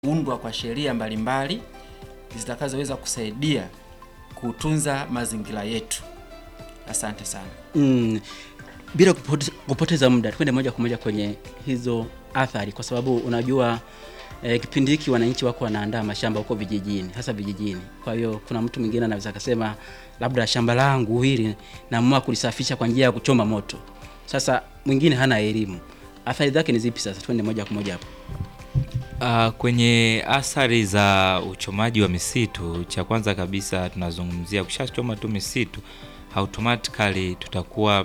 undwa kwa sheria mbalimbali zitakazoweza kusaidia kutunza mazingira yetu. Asante sana. Mm, bila kupote- kupoteza muda twende moja kwa moja kwenye hizo athari, kwa sababu unajua eh, kipindi hiki wananchi wako wanaandaa mashamba huko vijijini, hasa vijijini. Kwa hiyo kuna mtu mwingine anaweza akasema labda shamba langu hili naamua kulisafisha kwa njia ya kuchoma moto. Sasa mwingine hana elimu, athari zake ni zipi? Sasa twende moja kwa moja hapo. Uh, kwenye athari za uchomaji wa misitu, cha kwanza kabisa tunazungumzia kushachoma tu misitu, automatically tutakuwa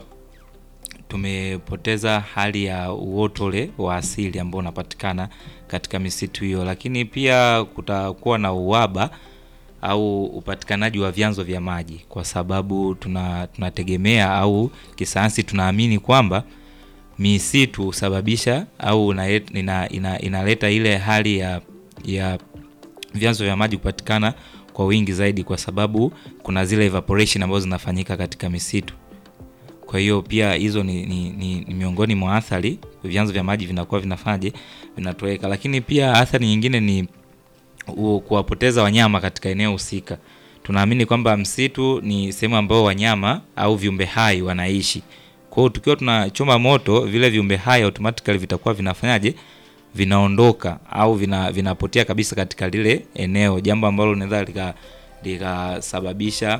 tumepoteza hali ya uoto ule wa asili ambao unapatikana katika misitu hiyo, lakini pia kutakuwa na uhaba au upatikanaji wa vyanzo vya maji, kwa sababu tuna tunategemea au kisayansi tunaamini kwamba misitu husababisha au inalet- ina, ina, inaleta ile hali ya ya vyanzo vya maji kupatikana kwa wingi zaidi, kwa sababu kuna zile evaporation ambazo zinafanyika katika misitu. Kwa hiyo pia hizo ni, ni, ni, ni miongoni mwa athari, vyanzo vya maji vinakuwa vinafanyaje, vinatoweka. Lakini pia athari nyingine ni u- kuwapoteza wanyama katika eneo husika. Tunaamini kwamba msitu ni sehemu ambayo wanyama au viumbe hai wanaishi. Kwa hiyo tukiwa tunachoma moto, vile viumbe hai automatically vitakuwa vinafanyaje, vinaondoka au vina, vinapotea kabisa katika lile eneo, jambo ambalo linaweza lika- likasababisha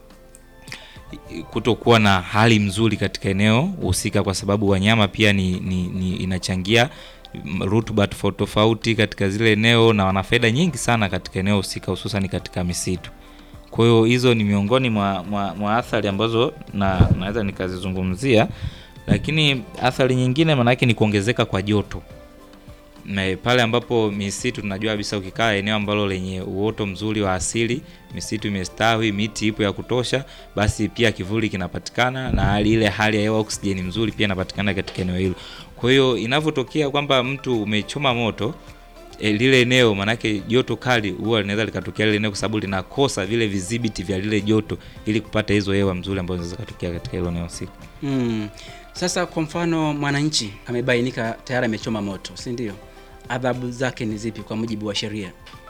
kutokuwa na hali mzuri katika eneo husika, kwa sababu wanyama pia ni, ni, ni inachangia mm, rutuba tofauti tofauti katika zile eneo na wana faida nyingi sana katika eneo husika, hususan katika misitu. Kwa hiyo hizo ni miongoni mwa, mwa, mwa athari ambazo na naweza nikazizungumzia, lakini athari nyingine maanake ni kuongezeka kwa joto na pale ambapo misitu tunajua kabisa, ukikaa eneo ambalo lenye uoto mzuri wa asili, misitu imestawi, miti ipo ya kutosha, basi pia kivuli kinapatikana na hali ile hali ya hewa oksijeni mzuri pia inapatikana katika eneo hilo. Kwa hiyo inavyotokea kwamba mtu umechoma moto e, lile eneo manake joto kali huwa linaweza likatokea lile eneo kwa sababu linakosa vile vidhibiti vya lile joto ili kupata hizo hewa mzuri ambazo zinaweza kutokea katika hilo eneo husika. Mm. Sasa kwa mfano mwananchi amebainika tayari amechoma moto, si ndio? Adhabu zake ni zipi kwa mujibu wa sheria?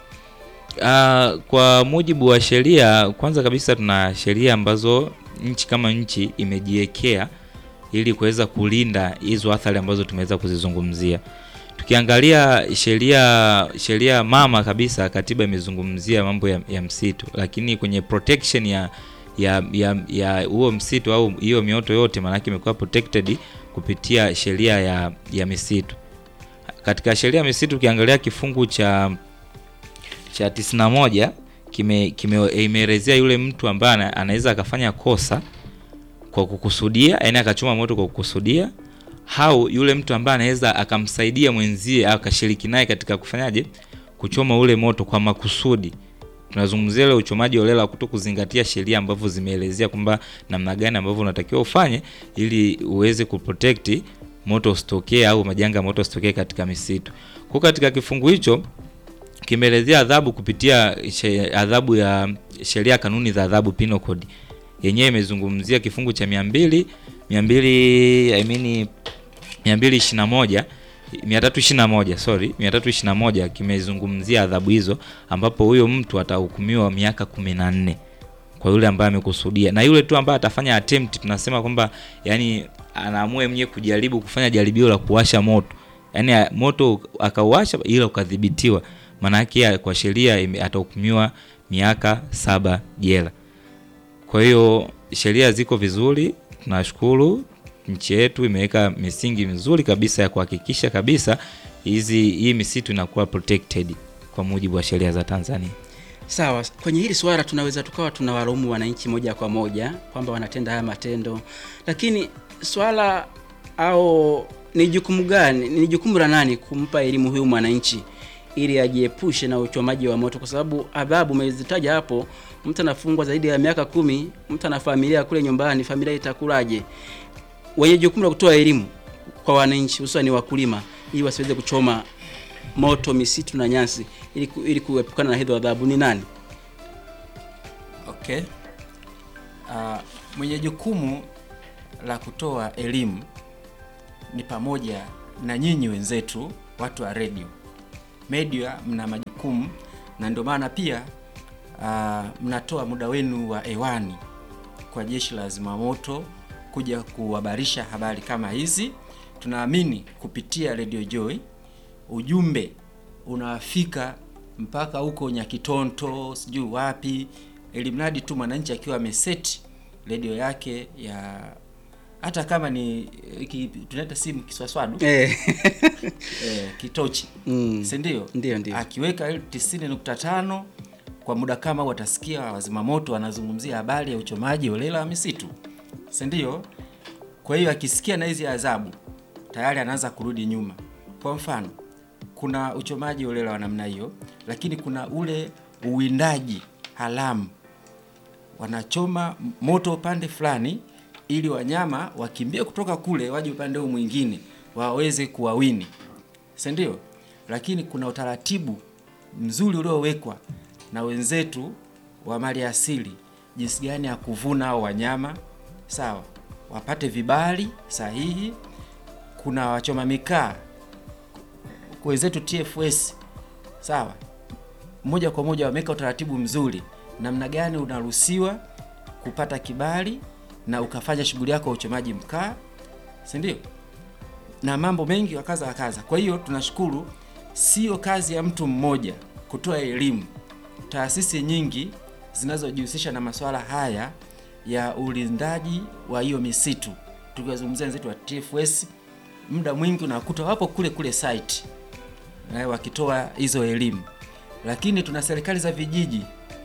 Uh, kwa mujibu wa sheria, kwanza kabisa tuna sheria ambazo nchi kama nchi imejiwekea ili kuweza kulinda hizo athari ambazo tumeweza kuzizungumzia. Tukiangalia sheria sheria mama kabisa, katiba imezungumzia mambo ya, ya msitu, lakini kwenye protection ya ya ya ya huo msitu au hiyo mioto yote, maanake imekuwa protected kupitia sheria ya ya misitu. Katika sheria ya misitu ukiangalia kifungu cha cha 91 kime kime- imeelezea yule mtu ambaye ana- anaweza akafanya kosa kwa kukusudia, yani akachoma moto kwa kukusudia, au yule mtu ambaye anaweza akamsaidia mwenzie au akashiriki naye katika kufanyaje, kuchoma ule moto kwa makusudi. Tunazungumzia ile uchomaji holela wa kuto kuzingatia sheria ambavyo zimeelezea kwamba namna gani ambavyo unatakiwa ufanye ili uweze kuprotect moto usitokee au majanga ya moto usitokee katika misitu. Kwa katika kifungu hicho kimeelezea adhabu kupitia she- adhabu ya sheria ya kanuni za adhabu penal code yenyewe imezungumzia kifungu cha 200 200 I mean 221 321 sorry 321 kimezungumzia adhabu hizo ambapo huyo mtu atahukumiwa miaka 14 kwa yule ambaye amekusudia na yule tu ambaye atafanya attempt tunasema kwamba yani anaamua mwenyewe kujaribu kufanya jaribio la kuwasha moto yani a- moto akauwasha ila ukadhibitiwa maana yake ya- kwa sheria ime- atahukumiwa miaka saba jela kwa hiyo sheria ziko vizuri tunashukuru nchi yetu imeweka misingi mizuri kabisa ya kuhakikisha kabisa hizi hii misitu inakuwa protected kwa mujibu wa sheria za Tanzania Sawa, kwenye hili swala tunaweza tukawa tunawalaumu wananchi moja kwa moja kwamba wanatenda haya matendo, lakini swala au ni jukumu gani, ni jukumu la nani kumpa elimu huyu mwananchi ili ajiepushe na uchomaji wa moto, kwa sababu adhabu umezitaja hapo, mtu anafungwa zaidi ya miaka kumi, mtu ana familia kule nyumbani, familia itakulaje? Wenye jukumu la kutoa elimu kwa wananchi, hususan wakulima, ili wasiweze kuchoma moto misitu na nyasi ili, ku, ili kuepukana na hizo adhabu ni nani? Okay. Uh, mwenye jukumu la kutoa elimu ni pamoja na nyinyi wenzetu watu wa redio media mna majukumu, na ndio maana pia uh, mnatoa muda wenu wa hewani kwa jeshi la zimamoto kuja kuhabarisha habari kama hizi. Tunaamini kupitia Radio Joy ujumbe unafika mpaka huko Nyakitonto, sijui wapi, ili mradi tu mwananchi akiwa ameseti redio yake ya hata kama ni ki, tunaita simu kiswaswadu Eh. eh, kitochi Mm. si ndio? Ndio, ndio. Akiweka 90.5 kwa muda kama huu watasikia wazimamoto wanazungumzia habari ya uchomaji holela wa misitu, si ndio? Kwa hiyo akisikia na hizi adhabu tayari anaanza kurudi nyuma. Kwa mfano, kuna uchomaji holela wa namna hiyo, lakini kuna ule uwindaji haramu wanachoma moto upande fulani ili wanyama wakimbie kutoka kule waje upande huu mwingine waweze kuwawini, si ndio? Lakini kuna utaratibu mzuri uliowekwa na wenzetu wa mali asili, jinsi gani ya kuvuna hao wanyama, sawa, wapate vibali sahihi. Kuna wachoma mikaa wenzetu TFS, sawa, moja kwa moja wameweka utaratibu mzuri namna gani unaruhusiwa kupata kibali na ukafanya shughuli yako ya uchomaji mkaa, si ndio? Na mambo mengi wakaza wakaza. Kwa hiyo tunashukuru, sio kazi ya mtu mmoja kutoa elimu. Taasisi nyingi zinazojihusisha na masuala haya ya ulindaji wa hiyo misitu, tukiwazungumzia wenzetu wa TFS, muda mwingi unakuta wapo kule kule site eh, wakitoa hizo elimu, lakini tuna serikali za vijiji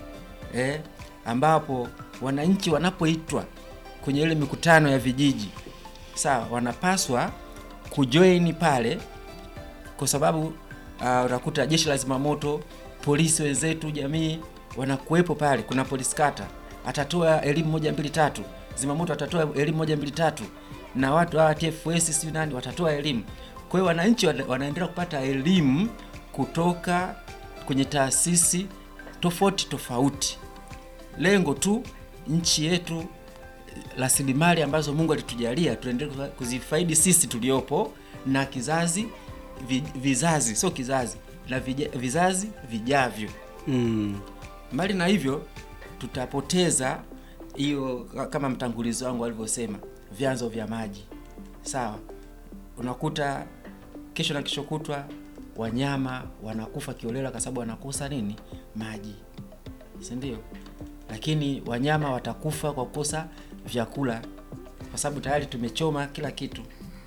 eh, ambapo wananchi wanapoitwa kwenye ile mikutano ya vijiji sawa, wanapaswa kujoin pale, kwa sababu uh, unakuta jeshi la zimamoto, polisi wenzetu, jamii wanakuwepo pale. Kuna polisi kata atatoa elimu moja mbili tatu, zimamoto atatoa elimu moja mbili tatu, na watu hawa TFS sio nani watatoa elimu. Kwa hiyo wananchi wana- wanaendelea kupata elimu kutoka kwenye taasisi tofauti tofauti. Lengo tu nchi yetu, rasilimali ambazo Mungu alitujalia tuendelee kuzifaidi sisi tuliopo na kizazi vi, vizazi sio kizazi na vija, vizazi vijavyo. Mm. Mbali na hivyo, tutapoteza hiyo, kama mtangulizi wangu alivyosema, vyanzo vya maji. Sawa, unakuta kesho na kesho kutwa wanyama wanakufa kiolela kwa sababu wanakosa nini? Maji, si ndio? Lakini wanyama watakufa kwa kukosa vyakula, kwa sababu tayari tumechoma kila kitu.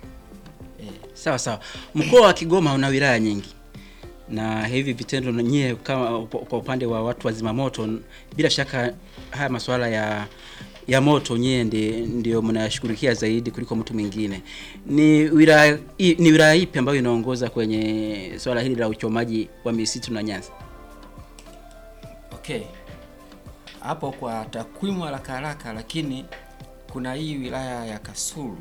Sawa sawa. Mkoa wa Kigoma una wilaya nyingi na hivi vitendo na nyie kama kwa kwa upande wa watu wa zimamoto, bila shaka haya masuala ya ya moto nyie ndi, ndio mnayashughulikia zaidi kuliko mtu mwingine. Ni wilaya i- ni wilaya ipi ambayo inaongoza kwenye swala hili la uchomaji wa misitu na nyasi? Okay, hapo kwa takwimu haraka haraka, lakini kuna hii wilaya ya Kasulu,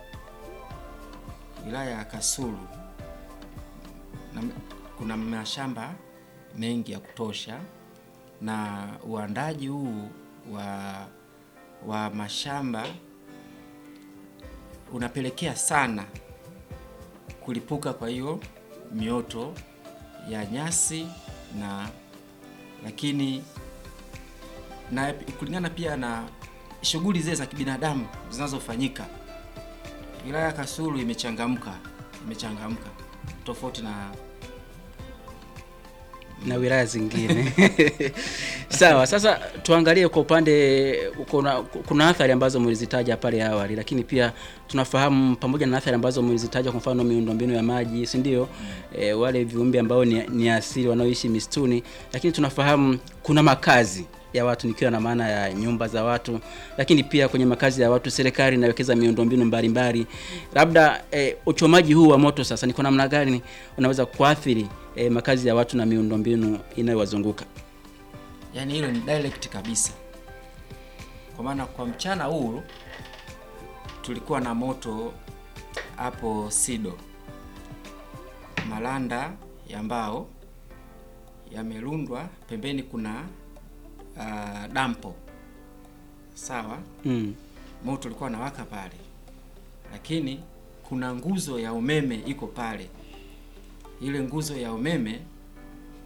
wilaya ya Kasulu na, kuna mashamba mengi ya kutosha, na uandaji huu wa wa mashamba unapelekea sana kulipuka kwa hiyo mioto ya nyasi na lakini na kulingana pia na shughuli zile za kibinadamu zinazofanyika, wilaya ya Kasulu imechangamka, imechangamka tofauti na na wilaya zingine. Sawa, sasa tuangalie kwa upande kuna, kuna athari ambazo mlizitaja pale awali, lakini pia tunafahamu pamoja na athari ambazo mlizitaja, kwa mfano miundombinu ya maji, si ndio? E, wale viumbe ambao ni, ni asili wanaoishi misituni, lakini tunafahamu kuna makazi ya watu nikiwa na maana ya nyumba za watu, lakini pia kwenye makazi ya watu serikali inawekeza miundombinu mbalimbali. Labda e, uchomaji huu wa moto sasa ni kwa namna gani unaweza kuathiri e, makazi ya watu na miundombinu inayowazunguka? yani, hilo ni direct kabisa, kwa maana kwa mchana huu tulikuwa na moto hapo Sido, malanda ya mbao yamerundwa pembeni, kuna uh, dampo sawa Mm. moto ulikuwa unawaka pale, lakini kuna nguzo ya umeme iko pale. Ile nguzo ya umeme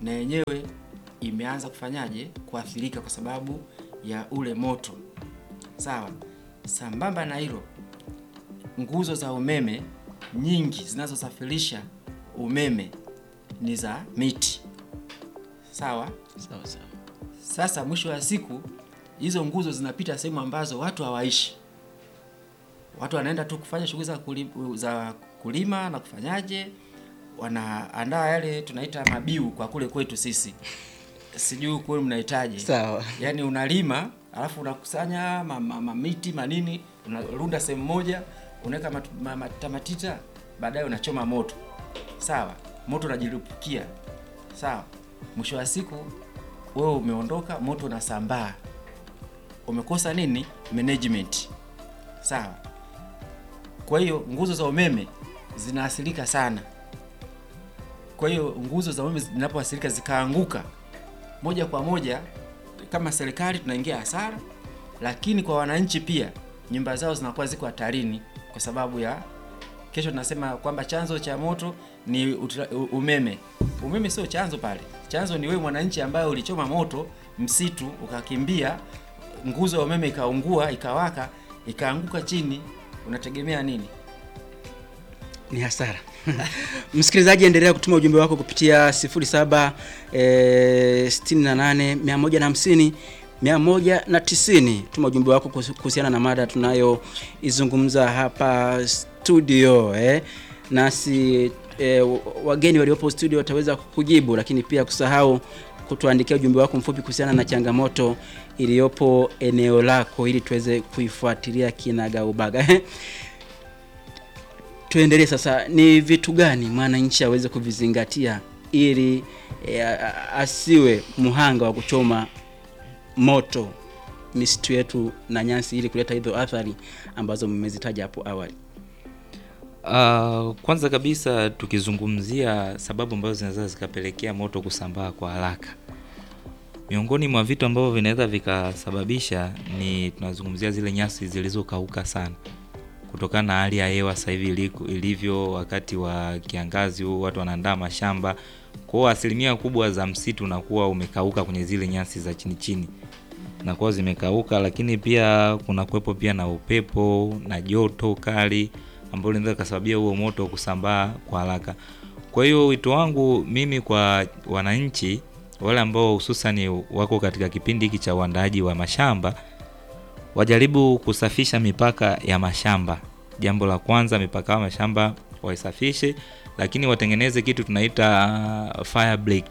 na yenyewe imeanza kufanyaje kuathirika kwa sababu ya ule moto. Sawa. Sambamba na hilo, nguzo za umeme nyingi zinazosafirisha umeme ni za miti. Sawa. Sawa sawa. Sasa mwisho wa siku hizo nguzo zinapita sehemu ambazo watu hawaishi. Watu wanaenda tu kufanya shughuli za kulima, za kulima na kufanyaje, wanaandaa yale tunaita mabiu kwa kule kwetu sisi, sijui kule mnahitaji Sawa. yaani unalima alafu unakusanya ma- ma- mamiti manini unarunda sehemu moja unaweka mat- ma- matamatita baadaye unachoma moto sawa moto unajilipukia sawa mwisho wa siku wewe umeondoka moto unasambaa umekosa nini management sawa kwa hiyo nguzo za umeme zinaathirika sana kwa hiyo nguzo za umeme zinapoathirika zikaanguka moja kwa moja kama serikali tunaingia hasara, lakini kwa wananchi pia nyumba zao zinakuwa ziko hatarini kwa sababu ya kesho tunasema kwamba chanzo cha moto ni utra- u- umeme. Umeme sio chanzo pale, chanzo ni wewe mwananchi ambaye ulichoma moto msitu ukakimbia, nguzo ya umeme ikaungua, ikawaka, ikaanguka chini, unategemea nini? ni hasara. Msikilizaji, endelea kutuma ujumbe wako kupitia 07 eh, 68 150 190. Tuma ujumbe wako kuhusu- kuhusiana na mada tunayoizungumza hapa studio eh. Nasi eh, wageni waliopo studio wataweza kujibu, lakini pia kusahau kutuandikia ujumbe wako mfupi kuhusiana na changamoto iliyopo eneo lako ili tuweze kuifuatilia kinagaubaga tuendelee sasa. Ni vitu gani mwananchi aweze kuvizingatia ili e, a- asiwe mhanga wa kuchoma moto misitu yetu na nyasi ili kuleta hizo athari ambazo mmezitaja hapo awali? Uh, kwanza kabisa tukizungumzia sababu ambazo zinaweza zikapelekea moto kusambaa kwa haraka, miongoni mwa vitu ambavyo vinaweza vikasababisha ni tunazungumzia zile nyasi zilizokauka sana kutokana na hali ya hewa sasa hivi iliko- ilivyo. Wakati wa kiangazi huu watu wanaandaa mashamba, kwa hiyo asilimia kubwa za msitu unakuwa umekauka kwenye zile nyasi za chini chini nakuwa zimekauka, lakini pia kuna kuwepo pia na upepo na joto kali ambalo linaweza kusababisha huo moto kusambaa kwa haraka. Kwa hiyo wito wangu mimi kwa wananchi wale ambao hususani wako katika kipindi hiki cha uandaaji wa mashamba wajaribu kusafisha mipaka ya mashamba. Jambo la kwanza, mipaka ya mashamba waisafishe, lakini watengeneze kitu tunaita uh, fire break.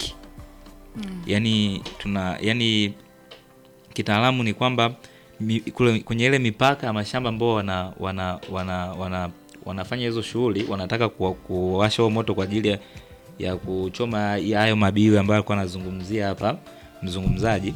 Yani tuna yani kitaalamu ni kwamba mi, kule, kwenye ile mipaka ya mashamba ambao wana, wana, wana, wana, wanafanya hizo shughuli wanataka kuwa- kuwasha huo moto kwa ajili ya, ya kuchoma ya hayo mabiwi ambayo alikuwa anazungumzia hapa mzungumzaji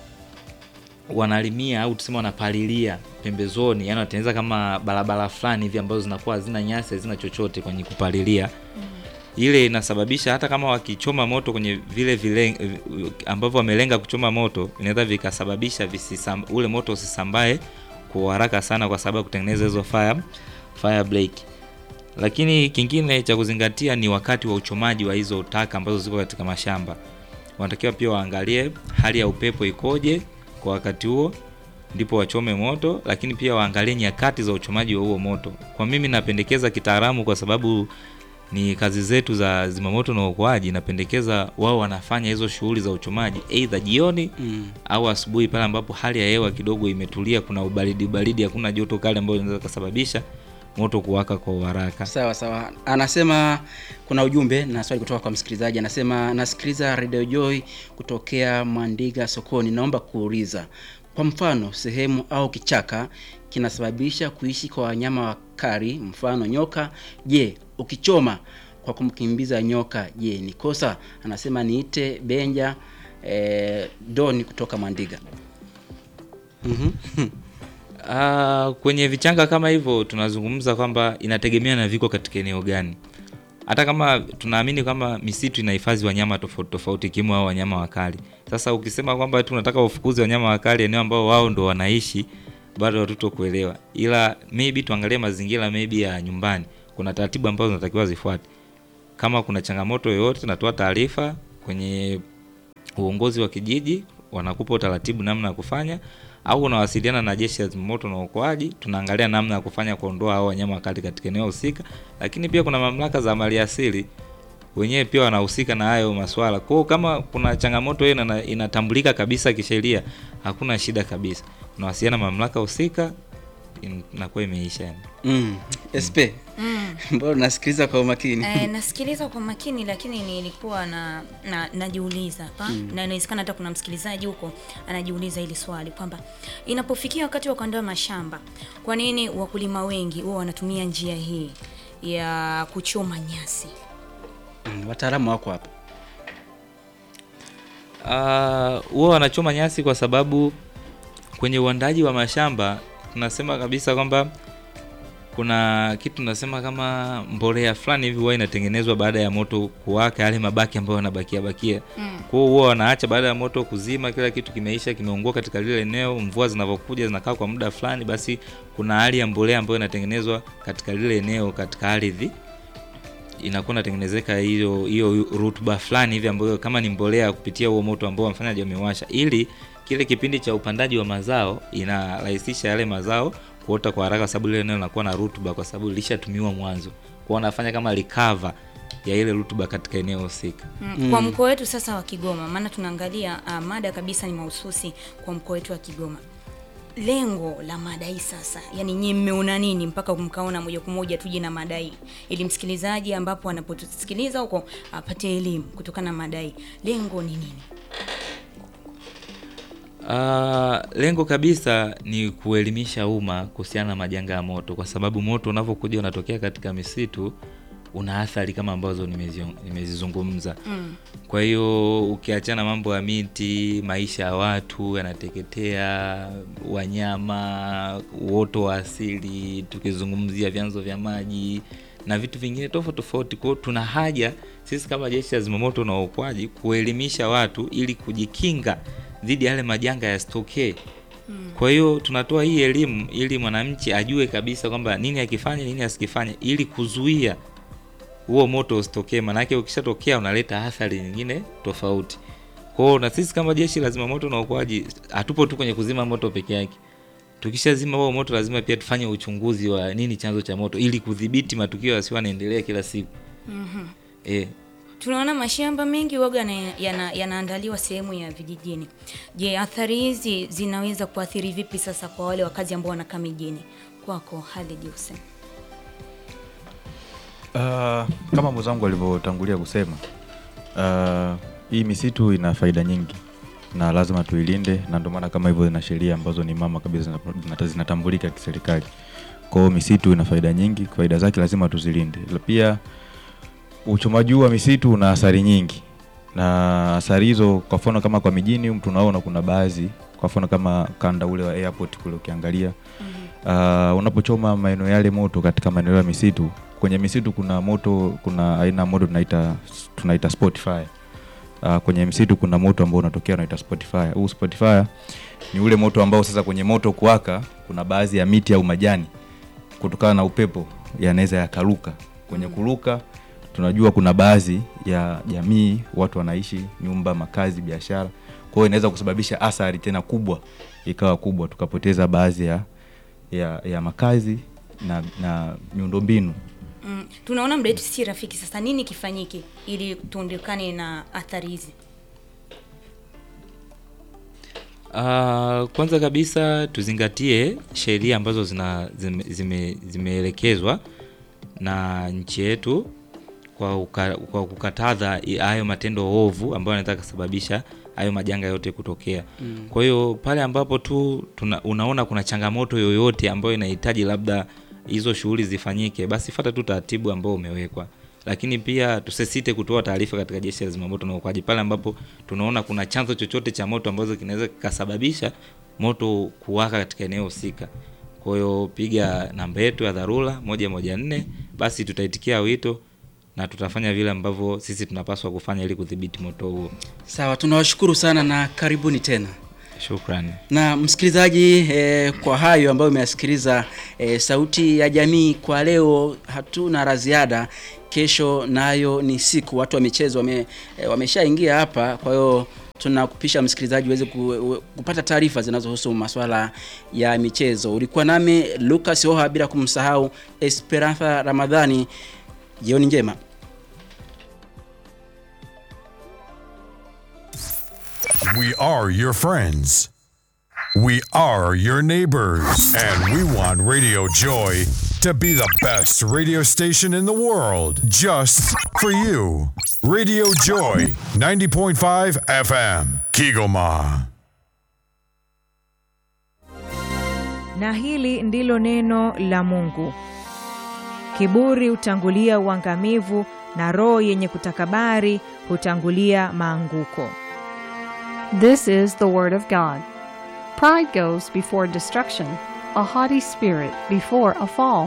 wanalimia au tuseme wanapalilia pembezoni, yani wanatengeneza kama barabara fulani hivi ambazo zinakuwa hazina nyasi hazina chochote kwenye kupalilia. Ile inasababisha hata kama wakichoma moto kwenye vile vile ambavyo wamelenga kuchoma moto, inaweza vikasababisha visisam, ule moto usisambae kwa haraka sana, kwa sababu ya kutengeneza hizo fire fire break. Lakini kingine cha kuzingatia ni wakati wa uchomaji wa hizo taka ambazo ziko katika mashamba, wanatakiwa pia waangalie hali ya upepo ikoje kwa wakati huo ndipo wachome moto, lakini pia waangalie nyakati za uchomaji wa huo moto. Kwa mimi napendekeza kitaalamu, kwa sababu ni kazi zetu za zimamoto na uokoaji, napendekeza wao wanafanya hizo shughuli za uchomaji aidha jioni Mm. au asubuhi, pale ambapo hali ya hewa kidogo imetulia, kuna ubaridi baridi, hakuna joto kali ambayo inaweza kusababisha moto kuwaka kwa haraka. Sawa sawa, anasema kuna ujumbe na swali kutoka kwa msikilizaji. Anasema nasikiliza Radio Joy kutokea Mwandiga sokoni, naomba kuuliza, kwa mfano sehemu au kichaka kinasababisha kuishi kwa wanyama wakali, mfano nyoka. Je, ukichoma kwa kumkimbiza nyoka, je ni kosa? Anasema niite Benja eh, Doni kutoka Mwandiga. Mhm. Ah, kwenye vichanga kama hivyo tunazungumza kwamba inategemea na viko katika eneo gani. Hata kama tunaamini kwamba misitu inahifadhi wanyama tofauti tofauti ikiwemo hao wanyama wakali. Sasa ukisema kwamba tu unataka ufukuze wanyama wakali eneo ambao wao ndo wanaishi, bado hatuto kuelewa, ila maybe tuangalie mazingira maybe ya nyumbani. Kuna taratibu ambazo zinatakiwa zifuate. Kama kuna changamoto yoyote, natoa taarifa kwenye uongozi wa kijiji wanakupa utaratibu namna ya kufanya au unawasiliana na jeshi la zimamoto na uokoaji tunaangalia namna ya kufanya kuondoa hao wanyama wakali katika eneo husika lakini pia kuna mamlaka za maliasili wenyewe pia wanahusika na hayo maswala kwao kama kuna changamoto hiyo ina- inatambulika kabisa kisheria hakuna shida kabisa unawasiliana na mamlaka husika in- inakuwa imeisha yani. mm. sp Mm. mbona unasikiliza kwa umakini Eh, nasikiliza kwa makini lakini nilikuwa na, na najiuliza hapa na inawezekana hata kuna msikilizaji huko anajiuliza hili swali kwamba inapofikia wakati wa kuandaa mashamba, kwa nini wakulima wengi huwa wanatumia njia hii ya kuchoma nyasi? mm. wataalamu wako hapa Ah, huwa wanachoma nyasi kwa sababu kwenye uandaji wa mashamba tunasema kabisa kwamba kuna kitu tunasema kama mbolea fulani hivi huwa inatengenezwa baada ya moto kuwaka, yale mabaki ambayo yanabakia bakia. Mm. Kwa hiyo huwa wanaacha baada ya moto kuzima, kila kitu kimeisha, kimeungua katika lile eneo. Mvua zinavyokuja zinakaa kwa muda fulani, basi kuna hali ya mbolea ambayo inatengenezwa katika lile eneo, katika ardhi inakuwa inatengenezeka hiyo hiyo rutuba fulani hivi ambayo kama ni mbolea kupitia huo moto ambao wafanyaji wamewasha, ili kile kipindi cha upandaji wa mazao inarahisisha yale mazao kuota kwa haraka, sababu lile eneo linakuwa na rutuba, kwa sababu lilishatumiwa mwanzo, kwa wanafanya kama recover ya ile rutuba katika eneo husika. Mm. Kwa mkoa wetu sasa wa Kigoma, maana tunaangalia uh, mada kabisa ni mahususi kwa mkoa wetu wa Kigoma. Lengo la mada hii sasa, yani nyie mmeona nini mpaka mkaona moja kwa moja tuje na mada hii, ili msikilizaji ambapo anapotusikiliza huko apate elimu kutokana na mada hii. Lengo ni nini? Uh, lengo kabisa ni kuelimisha umma kuhusiana na majanga ya moto, kwa sababu moto unavyokuja unatokea katika misitu una athari kama ambazo nimezio- nimezizungumza. Mm. Kwa hiyo ukiachana mambo ya miti, maisha ya watu yanateketea, wanyama, uoto wa asili, tukizungumzia vyanzo vya maji na vitu vingine tofauti tofauti. Kwa hiyo tuna haja sisi kama jeshi la zimamoto na uokoaji kuelimisha watu ili kujikinga dhidi ya yale majanga yasitokee. Kwa hiyo tunatoa hii elimu ili mwananchi ajue kabisa kwamba nini akifanya, nini asikifanye ili kuzuia huo moto usitokee, maanake ukishatokea unaleta athari nyingine tofauti. Kwa hiyo na sisi kama jeshi la zimamoto na uokoaji hatupo tu kwenye kuzima moto peke yake. Tukishazima huo moto, lazima pia tufanye uchunguzi wa nini chanzo cha moto, ili kudhibiti matukio yasiyo yanaendelea kila siku. Mhm. Eh, Tunaona mashamba mengi waga yana- yana- yanaandaliwa sehemu ya vijijini. Je, athari hizi zinaweza kuathiri vipi sasa kwa wale wakazi ambao wanakaa mijini? Kwako Khalid Hussein. Uh, kama mwenzangu alivyotangulia kusema uh, hii misitu ina faida nyingi na lazima tuilinde, na ndio maana kama hivyo zina sheria ambazo ni mama kabisa zina- zina- zinatambulika kiserikali. Kwa hiyo misitu ina faida nyingi, faida zake lazima tuzilinde. La Pia uchomaji huu wa misitu una athari nyingi, na athari hizo, kwa mfano kama kwa mijini humu tunaona kuna baadhi, kwa mfano kama kanda ule wa airport kule ukiangalia uh, unapochoma maeneo yale moto katika maeneo ya misitu kwenye misitu kuna moto kuna aina ya moto tunaita tunaita spot fire uh, kwenye msitu kuna moto ambao unatokea unaita spot fire huu spot fire ni ule moto ambao sasa kwenye moto kuwaka kuna baadhi ya miti au majani kutokana na upepo yanaweza yakaruka kwenye kuruka tunajua kuna baadhi ya jamii watu wanaishi nyumba makazi biashara kwa hiyo inaweza kusababisha athari tena kubwa ikawa kubwa tukapoteza baadhi ya, ya, ya makazi na, na miundombinu Mm, tunaona muda wetu si rafiki. Sasa nini kifanyike ili tuondokane na athari hizi? Uh, kwanza kabisa tuzingatie sheria ambazo zina zime- zime- zimeelekezwa na nchi yetu kwa, uka, kwa kukataza i- hayo matendo ovu ambayo yanaweza kusababisha hayo majanga yote kutokea. Mm. Kwa hiyo pale ambapo tu tuna, unaona kuna changamoto yoyote ambayo inahitaji labda hizo shughuli zifanyike, basi fata tu taratibu ambao umewekwa, lakini pia tusisite kutoa taarifa katika jeshi la zimamoto na uokoaji pale ambapo tunaona kuna chanzo chochote cha moto ambazo kinaweza kikasababisha moto kuwaka katika eneo husika. Kwa hiyo piga namba yetu ya dharura moja moja nne, basi tutaitikia wito na tutafanya vile ambavyo sisi tunapaswa kufanya ili kudhibiti moto huo. Sawa, tunawashukuru sana na karibuni tena. Shukrani. Na msikilizaji eh, kwa hayo ambayo umeyasikiliza eh, sauti ya jamii kwa leo, hatuna la ziada. kesho nayo ni siku watu wa michezo wame, eh, wameshaingia hapa kwa hiyo tunakupisha msikilizaji uweze ku, kupata taarifa zinazohusu masuala ya michezo ulikuwa nami lucas oha bila kumsahau esperanza ramadhani jioni njema We are your friends. We are your neighbors. And we want Radio Joy to be the best radio station in the world just for you. Radio Joy 90.5 FM, Kigoma. Na hili ndilo neno la Mungu. Kiburi hutangulia uangamivu na roho yenye kutakabari hutangulia maanguko. This is the Word of God. Pride goes before destruction, a haughty spirit before a fall.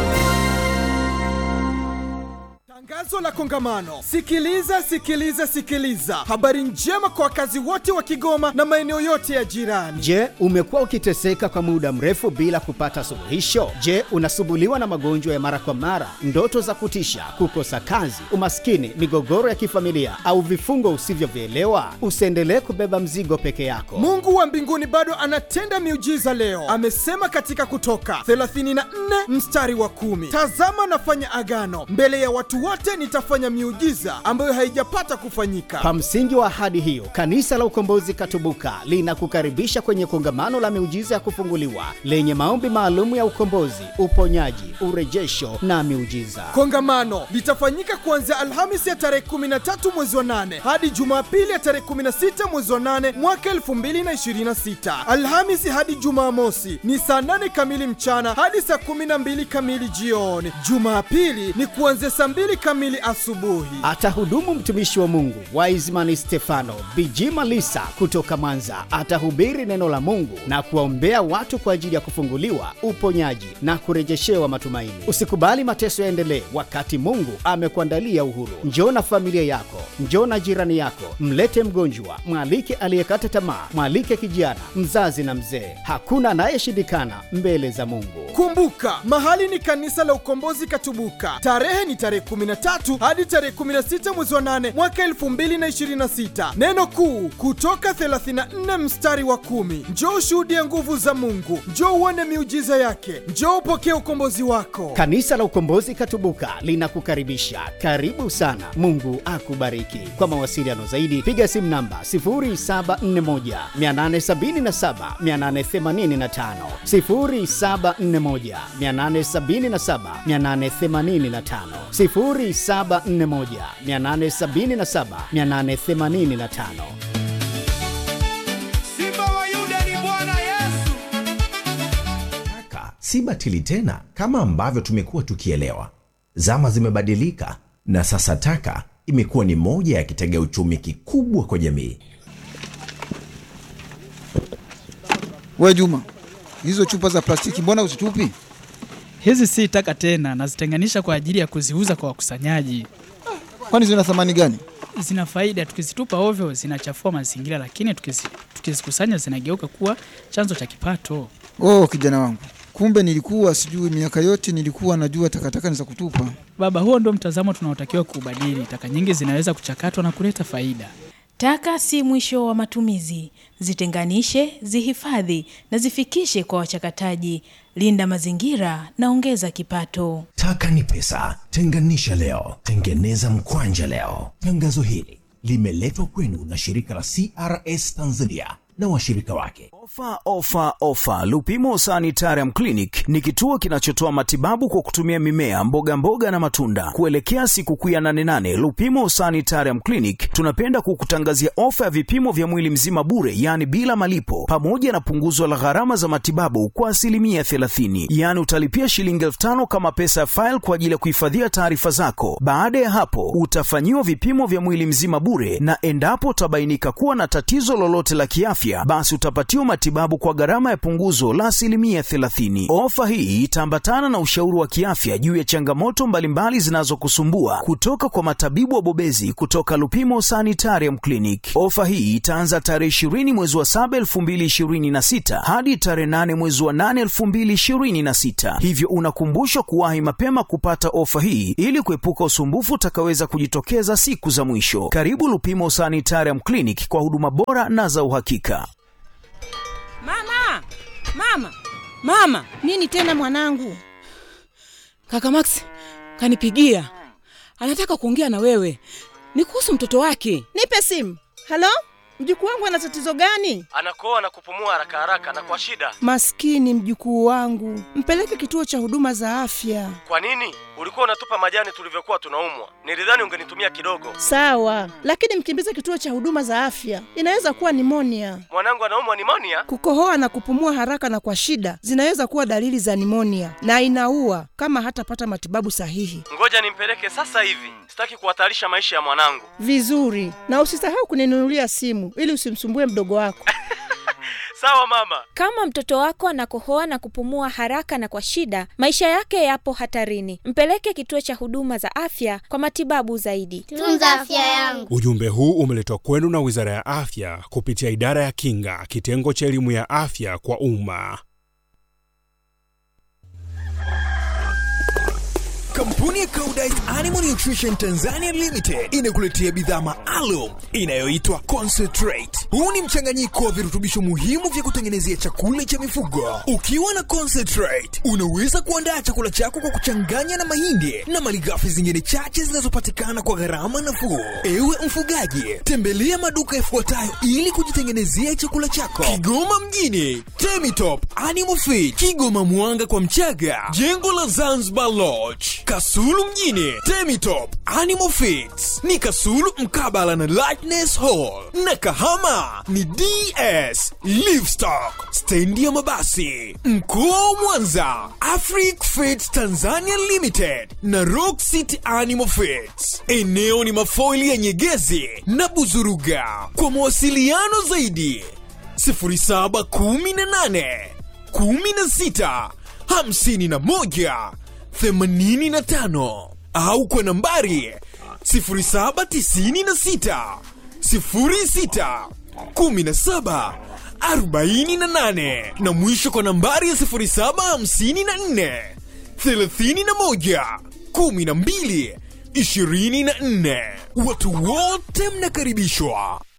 Tangazo la kongamano. Sikiliza, sikiliza, sikiliza. Habari njema kwa wakazi wote wa Kigoma na maeneo yote ya jirani. Je, umekuwa ukiteseka kwa muda mrefu bila kupata suluhisho? Je, unasumbuliwa na magonjwa ya mara kwa mara, ndoto za kutisha, kukosa kazi, umaskini, migogoro ya kifamilia au vifungo usivyovielewa? Usiendelee kubeba mzigo peke yako. Mungu wa mbinguni bado anatenda miujiza leo. Amesema katika Kutoka 34 mstari wa kumi, tazama nafanya agano mbele ya watu wote, nitafanya miujiza ambayo haijapata kufanyika. Kwa msingi wa ahadi hiyo, Kanisa la Ukombozi Katubuka linakukaribisha kwenye kongamano la miujiza ya kufunguliwa lenye maombi maalum ya ukombozi, uponyaji, urejesho na miujiza. Kongamano litafanyika kuanzia Alhamisi ya tarehe 13 mwezi wa 8 hadi Jumapili ya tarehe 16 mwezi wa 8 mwaka 2026. Alhamisi hadi Jumamosi ni saa 8 kamili mchana hadi saa 12 kamili jioni. Jumapili ni kuanzia saa 2 kamili asubuhi. Atahudumu mtumishi wa Mungu Wiseman Stefano Bijima Lisa kutoka Mwanza. Atahubiri neno la Mungu na kuwaombea watu kwa ajili ya kufunguliwa, uponyaji na kurejeshewa matumaini. Usikubali mateso yaendelee wakati Mungu amekuandalia uhuru. Njoo na familia yako, njoo na jirani yako, mlete mgonjwa, mwalike aliyekata tamaa, mwalike kijana, mzazi na mzee. Hakuna anayeshindikana mbele za Mungu. Kumbuka, mahali ni kanisa la Ukombozi Katubuka. Tarehe ni tarehe 13 hadi tarehe 16 mwezi wa 8 mwaka 2026. Neno kuu kutoka 34 mstari wa kumi. Njoo ushuhudie nguvu za Mungu, njoo uone miujiza yake, njoo upokee ukombozi wako. Kanisa la Ukombozi Katubuka linakukaribisha. Karibu sana. Mungu akubariki. Kwa mawasiliano zaidi piga simu namba 0741 877 885, 0741 877 885, 0741 877 885. Simba wa Yuda ni Bwana Yesu. Taka si batili tena kama ambavyo tumekuwa tukielewa. Zama zimebadilika na sasa taka imekuwa ni moja ya kitega uchumi kikubwa kwa jamii. We Juma, hizo chupa za plastiki mbona uzitupi? Hizi si taka tena, nazitenganisha kwa ajili ya kuziuza kwa wakusanyaji. Kwani zina thamani gani? Zina faida, tukizitupa ovyo zinachafua mazingira, lakini tukizi- tukizikusanya zinageuka kuwa chanzo cha kipato. Oh, kijana wangu, kumbe nilikuwa sijui. Miaka yote nilikuwa najua takataka ni za kutupa. Baba, huo ndio mtazamo tunaotakiwa kuubadili. Taka nyingi zinaweza kuchakatwa na kuleta faida. Taka si mwisho wa matumizi. Zitenganishe, zihifadhi na zifikishe kwa wachakataji. Linda mazingira na ongeza kipato. Taka ni pesa. Tenganisha leo, tengeneza mkwanja leo. Tangazo hili limeletwa kwenu na shirika la CRS Tanzania na washirika wake. Ofa, ofa, ofa! Lupimo Sanitarium Clinic ni kituo kinachotoa matibabu kwa kutumia mimea, mboga mboga na matunda. Kuelekea sikukuu ya nane nane, Lupimo Sanitarium Clinic tunapenda kukutangazia ofa ya vipimo vya mwili mzima bure, yaani bila malipo, pamoja na punguzo la gharama za matibabu kwa asilimia 30. Yaani utalipia shilingi elfu tano kama pesa ya faili kwa ajili ya kuhifadhia taarifa zako. Baada ya hapo, utafanyiwa vipimo vya mwili mzima bure, na endapo utabainika kuwa na tatizo lolote la kiafya, basi utapatiwa matibabu kwa gharama ya punguzo la asilimia 30. Ofa hii itaambatana na ushauri wa kiafya juu ya changamoto mbalimbali zinazokusumbua kutoka kwa matabibu wabobezi kutoka Lupimo Sanitarium Clinic. Ofa hii itaanza tarehe 20 mwezi wa 7 2026 hadi tarehe 8 mwezi wa 8 2026, hivyo unakumbushwa kuwahi mapema kupata ofa hii ili kuepuka usumbufu utakaweza kujitokeza siku za mwisho. Karibu Lupimo Sanitarium Clinic kwa huduma bora na za uhakika. Mama, mama, mama! Nini tena mwanangu? Kaka Max kanipigia, anataka kuongea na wewe, ni kuhusu mtoto wake. Nipe simu. Halo, mjukuu wangu ana tatizo gani? anakoa na kupumua haraka haraka na kwa shida. Maskini mjukuu wangu, mpeleke kituo cha huduma za afya. Kwa nini ulikuwa unatupa majani tulivyokuwa tunaumwa? Nilidhani ungenitumia kidogo. Sawa, lakini mkimbize kituo cha huduma za afya, inaweza kuwa nimonia. Mwanangu anaumwa nimonia. Kukohoa na kupumua haraka na kwa shida zinaweza kuwa dalili za nimonia na inaua kama hatapata matibabu sahihi. Ngoja nimpeleke sasa hivi, sitaki kuhatarisha maisha ya mwanangu. Vizuri, na usisahau kuninunulia simu ili usimsumbue mdogo wako. Sawa mama. Kama mtoto wako anakohoa na kupumua haraka na kwa shida, maisha yake yapo hatarini. Mpeleke kituo cha huduma za afya kwa matibabu zaidi. Tunza afya yangu. Ujumbe huu umeletwa kwenu na Wizara ya Afya kupitia Idara ya Kinga, kitengo cha elimu ya afya kwa umma. Kampuni ya Koudijt Animal Nutrition Tanzania Limited inakuletea bidhaa maalum inayoitwa Concentrate. Huu ni mchanganyiko wa virutubisho muhimu vya kutengenezea chakula cha mifugo. Ukiwa na Concentrate, unaweza kuandaa chakula chako kwa kuchanganya na mahindi na malighafi zingine chache zinazopatikana kwa gharama nafuu. Ewe mfugaji, tembelea maduka yafuatayo ili kujitengenezea chakula chako: Kigoma mjini, Temitop Animal Feed, Kigoma Mwanga kwa Mchaga, jengo la Zanzibar Lodge, Kasulu mjini, Temitop Animal Feeds ni Kasulu mkabala na Lightness Hall, na Kahama ni DS Livestock, stendi ya mabasi. Mkoa wa Mwanza, Afric Feeds Tanzania Limited na Rock City Animal Feeds. Eneo ni mafoili ya Nyegezi na Buzuruga. Kwa mawasiliano zaidi 0718 16 51 85 au kwa nambari 0796 06 17 48 na mwisho kwa nambari ya 0754 31 12 24. Watu wote mnakaribishwa.